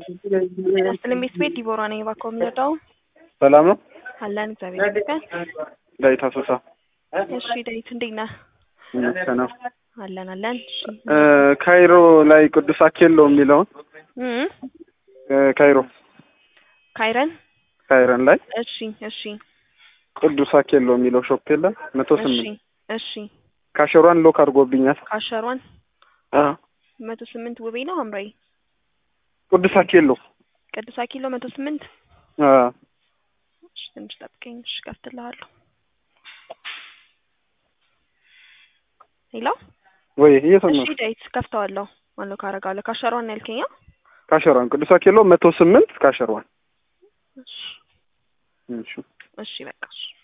ስለ ቤት ቤት ዲቦራ ነኝ። እባክዎ የሚረዳው ሰላም ነው። አለን እግዚአብሔር ይመስገን። ዳዊት አሶሳ እሺ ዳዊት እንዴት ነህ? ሰላም። አለን አለን። እሺ ካይሮ ላይ ቅዱስ አኬሎ የሚለውን እም ካይሮ ካይረን ካይረን ላይ እሺ እሺ ቅዱስ አኬሎ የሚለው ሾፕ የለም መቶ እሺ ስምንት እሺ ካሸሯን ሎክ አድርጎብኛል። ካሸሯን አዎ መቶ ስምንት ውቤ ነው ሐምራዊ ቅዱስ አኬሎ ቅዱስ አኪሎ መቶ ስምንት አዎ እሺ ትንሽ ጠብቀኝ። እሺ ከፍትልሃለሁ። ሄሎ ወይ እሺ እየሰማሁ ዳዊት ከፍተዋለሁ። ማነው ካረጋለሁ ካሸሯን ያልከኛ? ካሸሯን ቅዱስ አኬሎ መቶ ስምንት ካሸሯን እሺ እሺ እሺ በቃ እሺ